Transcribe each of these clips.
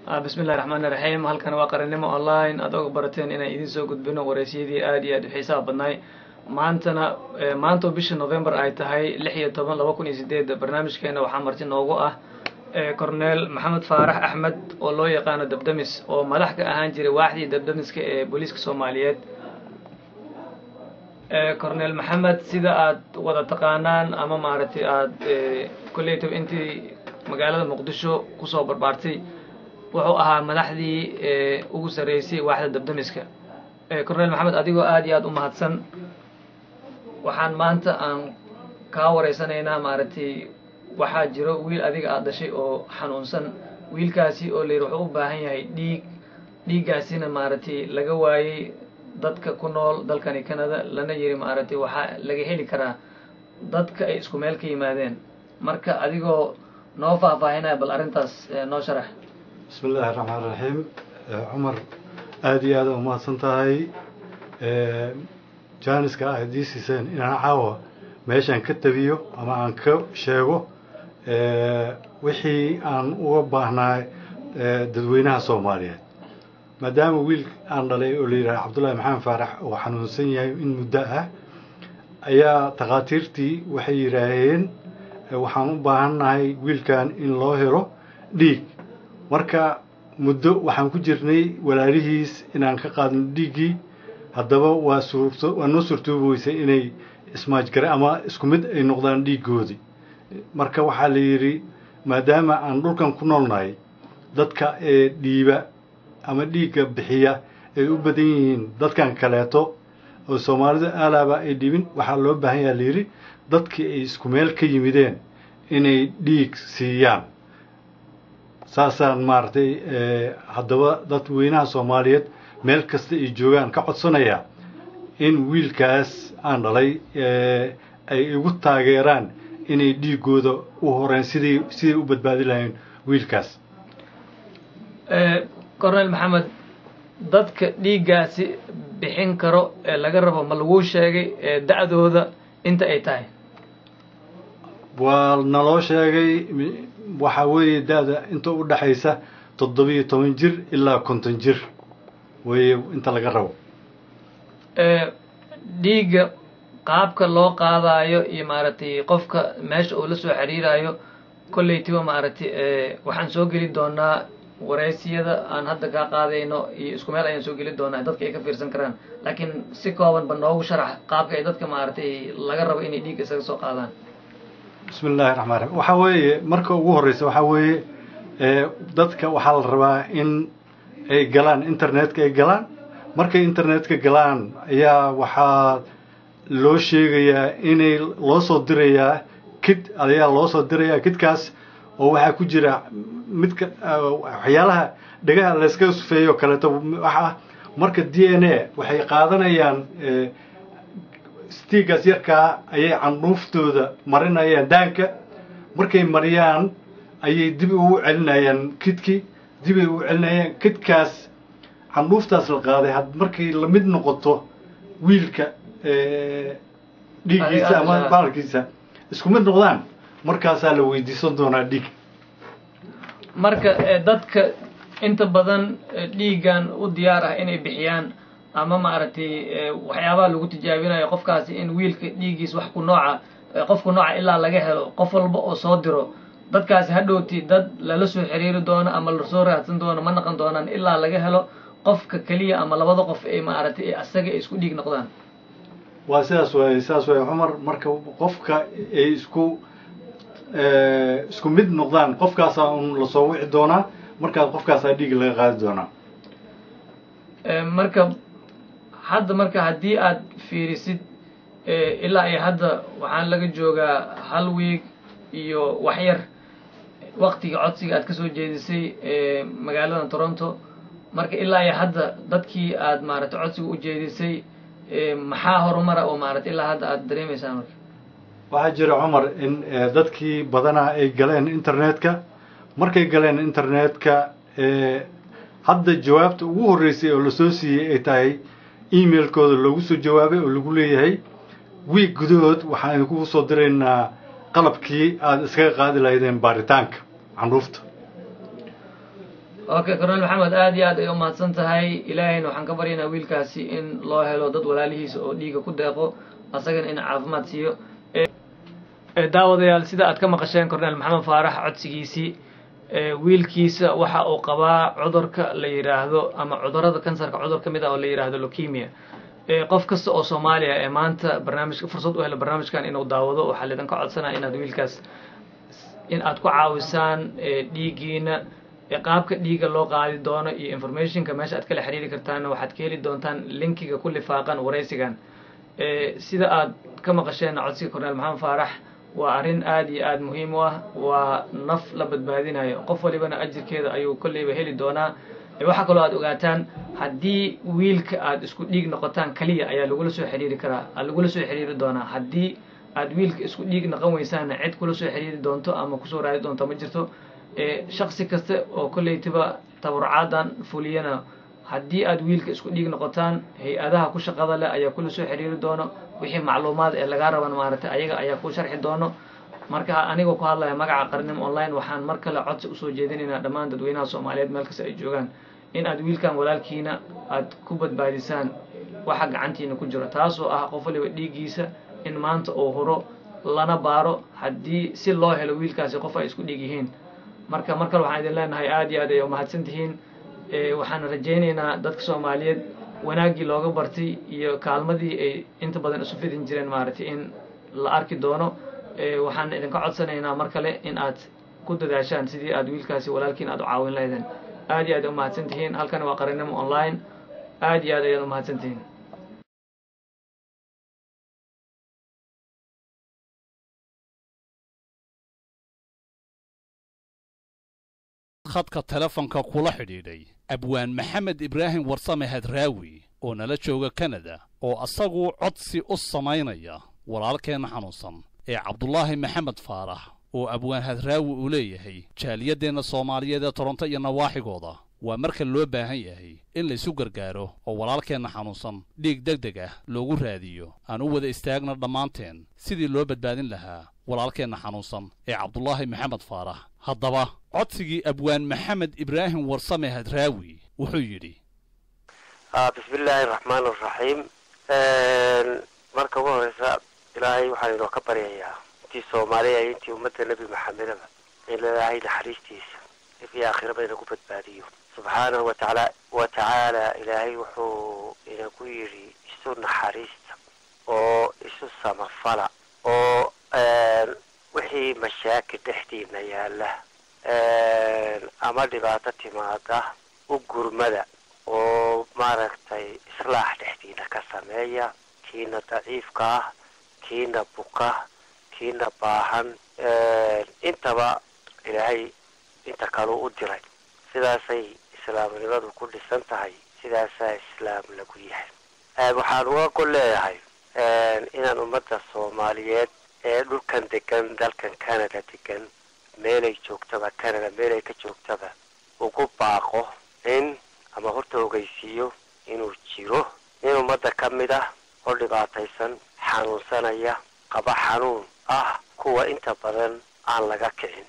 bismillahi raxmaani raxiim halkan waa qarannimo online aad oga barateen inaan idiin soo gudbino wareysyadii aad iyo aad u xiisaha badnaay maantana maanta oo bisha november ay tahay lix iyo toban laba kun iyo sideed barnaamijkeena waxaa marti noogu ah corneel maxamed faarax axmed oo loo yaqaano dabdamis oo madax ka ahaan jiray waaxdii dabdamiska ee booliiska soomaaliyeed corneel maxamed sida aad wada taqaanaan ama maaragtay aad kolleytaba intii magaalada muqdisho kusoo barbaartay wuxuu ahaa madaxdii ugu sarreysay waaxda dabdamiska corneel maxamed adigoo aad iyo aad u mahadsan waxaan maanta aan kaa wareysanaynaa maaragtay waxaa jiro wiil adiga aad dhashay oo xanuunsan wiilkaasi oo layidhi wuxuu u baahan yahay dhiig dhiiggaasina maaragtay laga waayey dadka ku nool dalkani canada lana yiri maaragtay waxaa laga heli karaa dadka ay isku meel ka yimaadeen marka adigoo noo faahfaahinaya bal arrintaas noo sharax bismi illaahi raxmaan raxiim cumar aada iyo aada umahadsan tahay jaaniska ah haddii siiseen inaan caawa meeshaan ka tabiyo ama aan ka sheego wixii aan uga baahnaay dadweynaha soomaaliyeed maadaama wiil aan dhalay oo la yidhaha cabdullaahi maxamed faarax oo xanuunsan yahay in muddo ah ayaa takhaatiirtii waxay yidhaaheen waxaan u baahannahay wiilkan in loo helo dhiig marka muddo waxaan ku jirnay walaalihiis inaan ka qaadno dhiiggii haddaba waa suurto waa noo suurtoobi weysay inay ismaajgare ama isku mid ay noqdaan dhiiggoodii marka waxaa la yidhi maadaama aan dhulkan ku noolnahay dadka ee dhiiba ama dhiigga bixiya ay u badan yihiin dadkan kaleeto oo soomaalida aalaaba ay dhibin waxaa loo baahan yaha la yidhi dadkii ay isku meel ka yimideen inay dhiig siiyaan saasaan maaragtay haddaba dadweynaha soomaaliyeed meel kasta ay joogaan ka codsanayaa in wiilkaas aan dhalay ay igu taageeraan inay dhiiggooda u horeen siday siday u badbaadi lahayn wiilkaas corneel maxamed dadka dhiiggaasi bixin karo ee laga rabo ma laguu sheegay da-dooda inta ay tahay waa naloo sheegay waxaa weeye da-da inta u dhexaysa toddobiyo toban jir ilaa konton jir weeye inta laga rabo dhiigga qaabka loo qaadaayo iyo maaragtay qofka meesha uu la soo xiriirayo kolleytiba maaragtay waxaan soo geli doonaa wareysiyada aan hadda kaa qaadayno iyo isku meel ayaan soo geli doonaa dadka ay ka fiirsan karaan laakiin si kooban ba noogu sharax qaabka ay dadka maaragtay laga rabo inay dhiigga isaga soo qaadaan bismi illaahi raxmaan raxiim waxaa weeye marka ugu horreysa waxaa weeye dadka waxaa la rabaa in ay galaan internetka ay galaan markay internetka galaan ayaa waxaa loo sheegayaa inay loo soo dirayaa kid ayaa loo soo dirayaa kidkaas oo waxaa ku jira midka waxyaalaha dhegaha layskaga sufeeyo kaleeto waxaa marka d n a waxay qaadanayaan stiigaas yarkaa ayay candhuuftooda marinayaan daanka markay mariyaan ayay dib ugu celinayaan kidkii dibay ugu celinayaan kidkaas candhuuftaas la qaaday had markay lamid noqoto wiilka dhiiggiisa ama baalkiisa isku mid noqdaan markaasaa la weydiisan doonaa dhiig marka dadka inta badan dhiiggan u diyaar ah inay bixiyaan ama maaragtay waxyaabaha lagu tijaabinayo qofkaasi in wiilka dhiiggiis wax ku nooca qofku nooca ilaa laga helo qof walba oo soo diro dadkaasi hadhowti dad lala soo xiriiri doono ama lasoo raadsan doono ma naqon doonaan ilaa laga helo qofka keliya ama labada qof ay maaragtay asaga ay isku dhiig noqdaan waa sidaas waay sidaas waay cumar marka qofka ay isku isku mid noqdaan qofkaasaa un lasoo wici doonaa markaas qofkaasaa dhiig laga qaadi doonaa marka hadda marka haddii aad fiirisid ilaa iyo hadda waxaan laga joogaa hal wiig iyo waxyar waktiga codsiga aad kasoo jeedisay magaalada toronto marka ilaa iyo hadda dadkii aad maaragtay codsiga u jeedisay maxaa horumara oo maaragtay ilaa hadda aad dareemaysaa marka waxaa jira cumar in dadkii badanaa ay galeen internetka markay galeen internetka hadda jawaabta ugu horreysay oo lasoo siiyey ay tahay emailkooda loogu soo jawaabay oo lagu leeyahay wiig gudahood waxaan idinku soo diraynaa qalabkii aada iskaga qaadi lahaydeen baaritaanka candhuufta okay cornel maxamed aad iyo aad ay umahadsan tahay ilaahayna waxaan ka baryaynaa wiilkaasi in loo helo dad walaalihiisa oo dhiiga ku deeqo asagana in caafimaad siiyo daawadayaal sida aad ka maqasheen cornel maxamed faarax codsigiisii wiilkiisa waxa uu qabaa cudurka la yidhaahdo ama cudurada kansarka cudur ka mid ah oo la yidhaahdo lokemia qof kasta oo soomaaliya ee maanta barnaamijka fursad u helo barnaamijkan inuu daawado waxaa laydinka codsanaya inaad wiilkaas in aad ku caawisaan dhiiggiina qaabka dhiigga loo qaadi doono iyo informationka meesha aad kala xiriiri kartaanna waxaad ka heli doontaan linkiga ku lifaaqan waraysigan sida aad ka maqasheen codsiga cornel maxamed faarax waa arrin aad iyo aad muhiim u ah waa naf la badbaadinayo qof walibana ajirkeeda ayuu kolleyba heli doonaa waxaa kaloo aad ogaataan haddii wiilka aad isku dhiig noqotaan kaliya ayaa lagula soo xiriiri karaa lagula soo xiriiri doonaa haddii aad wiilka isku dhiig noqon weysaana cid kula soo xiriiri doonto ama kusoo raadi doonto ma jirto shaksi kasta oo kolleytiba tabarucaadan fuliyana haddii aad wiilka isku dhiig noqotaan hay-adaha ku shaqada leh ayaa kula soo xiriiri doono wixii macluumaad ee lagaa raban maaragtay ayaga ayaa ku sharxi doono marka anigoo ku hadlaya magaca qarnimo online waxaan mar kale codsi usoo jeedinaynaa dhammaan dadweynaha soomaaliyeed meel kasta ay joogaan in aad wiilkan walaalkiina aad ku badbaadisaan waxa gacantiina ku jiro taasoo ah qof waliba dhiiggiisa in maanta uu huro lana baaro haddii si loo helo wiilkaasi qof ay isku dhiig yihiin marka mar kale waxaan idin leenahay aad iyo aad ay umahadsan tihiin waxaan rajaynaynaa dadka soomaaliyeed wanaaggii looga bartay iyo kaalmadii ay inta badan isu fidin jireen maaragtay in la arki doono waxaan idinka codsanaynaa mar kale in aad ku dadaashaan sidii aad wiilkaasi walaalkiin aad u caawin lahaydeen aad iyo aad umahadsan tihiin halkani waa qarinimo online aad iyo aad ayaad umahadsan tihiin khadka telefonka kula xidhiidhay abwaan maxamed ibraahim warsame hadraawi oo nala jooga kanada oo asagu codsi u samaynaya walaalkeenna xanuunsan ee cabdulaahi maxamed faarax oo abwaan hadraawi uu leeyahay jaaliyadeenna soomaaliyeed ee toronto iyo nawaaxigooda waa marka loo baahan yahay in laysu gargaaro oo walaalkeenna xanuunsan dhiig deg deg ah loogu raadiyo aan u wada istaagna dhammaanteen sidii loo badbaadin lahaa walaalkeenna xanuunsan ee cabdulaahi maxamed faarax haddaba codsigii abwaan maxamed ibraahim warsame hadraawi wuxuu yidhi bismi illaahi araxmaan araxiim marka ugu horeysa ilaahay waxaan inoo ka baryayaa intii soomaaliya iyo intii ummadda nebi maxamedaba in ilaahay naxariistiisa if iyo aakhiraba inagu badbaadiyo subxaanahu watacaala wa tacaala ilaahay wuxuu inagu yidhi isu naxariista oo isu samafala oo wixii mashaakil dhexdiina yaalla ama dhibaato timaada u gurmada oo maaragtay islaax dhexdiina ka sameeya kiina daciifka ah kiina buka kiina baahan intaba ilaahay inta kaleu u diray sidaasay islaamnimadu ku dhisan tahay sidaasaa islaam lagu yahay waxaan uga gol leeyahay inaan ummadda soomaaliyeed ee dhulkan degan dalkan canada degan meelay joogtaba canada meelay ka joogtaba ugu baaqo in ama horta ogeysiiyo inuu jiro in ummadda ka mid ah oo dhibaataysan xanuunsanaya qaba xanuun ah kuwa inta badan aan laga kicin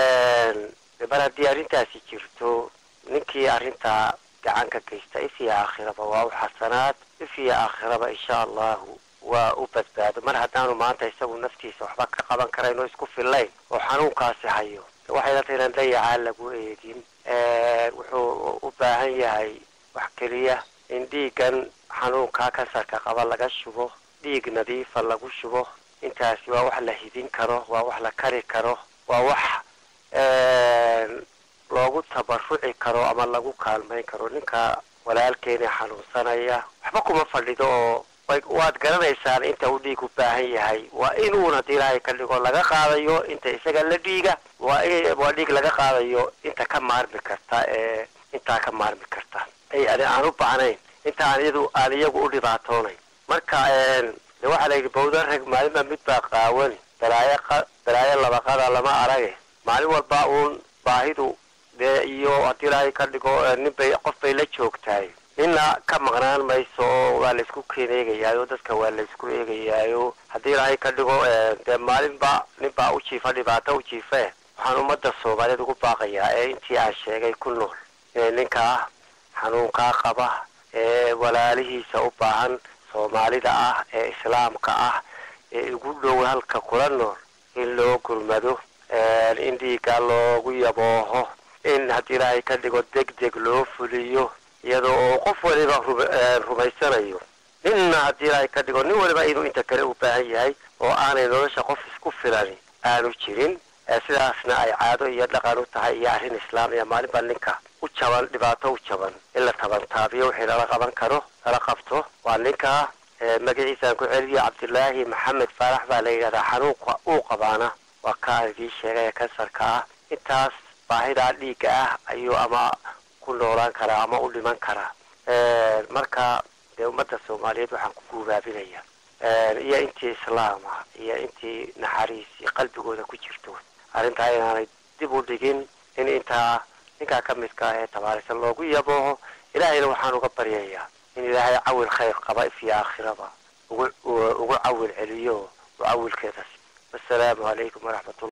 mar haddii arrintaasi jirto ninkii arrintaa gacan ka geysta if iyo aakhiraba waa u xasanaad if iyo aakhiraba insha allahu waa u badbaado mar haddaanu maanta isagu naftiisa waxba ka qaban karayn oo isku fillayn oo xanuunkaasi hayo waxayna tahay inaan dayacaa lagu eegin wuxuu u baahan yahay wax keliya in dhiiggan xanuunkaa kansarka qaba laga shubo dhiig nadiifa lagu shubo intaasi waa wax la hidin karo waa wax la kari karo waa wax loogu tabaruci karo ama lagu kaalmayn karo ninka walaalkeena xanuunsanaya waxba kuma fadhido oo waad garanaysaan inta uu dhiig u baahan yahay waa inuun haddii ilaahay ka dhigo laga qaadayo inta isaga la dhiiga waa waa dhiig laga qaadayo inta ka maarmi karta ee intaa ka maarmi karta ay aan u baahnayn inta aan iyadu aan iyagu u dhibaatoonayn marka de waxaa la yidhi bawda rag maalinba mid baa qaawani balaayo balaayo labaqada lama arage maalin walba uun baahidu dee iyo haddii ilaahay ka dhigo nin bay qof bay la joogtahay nina ka maqnaan mayso oo waa laysku keen eegayaayo dadka waa laysku eegayaayo haddii ilaahay ka dhigo dee maalinba ninbaa u jiifa dhibaato u jiife waxaan ummadda soomaaliyeed ugu baaqayaa ee intii aan sheegay ku nool inay ninkaa xanuunkaa qaba ee walaalihiisa u baahan soomaalida ah ee islaamka ah ee ugu dhow halka kula nool in loo gurmado in dhiigga loogu yabooho in haddii ilaahay ka dhigo deg deg loo fuliyo iyadoo oo qof waliba rumaysanayo ninna haddii ilaahay ka dhigo nin waliba inuu inta kale u baahan yahay oo aanay nolosha qof isku filani aanu jirin sidaasna ay caado iyo dhaqan u tahay iyo arrin islaam iyo maalin baa ninka u jaban dhibaato u jaban in la tabantaabiyo wixii lala qaban karo lala qabto waa ninkaa magaciisaan ku celiyo cabdilaahi maxamed faarax baa la yidhahdaa xanuunka uu qabaana waa ka aan idiin sheegay ee kansarka ah intaas baahidaa dhiigga ah ayuu ama ku noolaan karaa ama u dhiman karaa marka dee ummadda soomaaliyeed waxaan ku guubaabinaya iyo intii islaam ah iyo intii naxariis iyo qalbigooda ku jirto arrintaa inaanay dib u dhigin in intaa ninkaa ka midka ah ee tabaarisan loogu yabooho ilaahayna waxaan uga baryayaa in ilaahay cawil khayr qaba ifyo aakhiraba ugu ugu cawil celiyo oo cawilkeedas wasalaamu calaykum waraxmatullah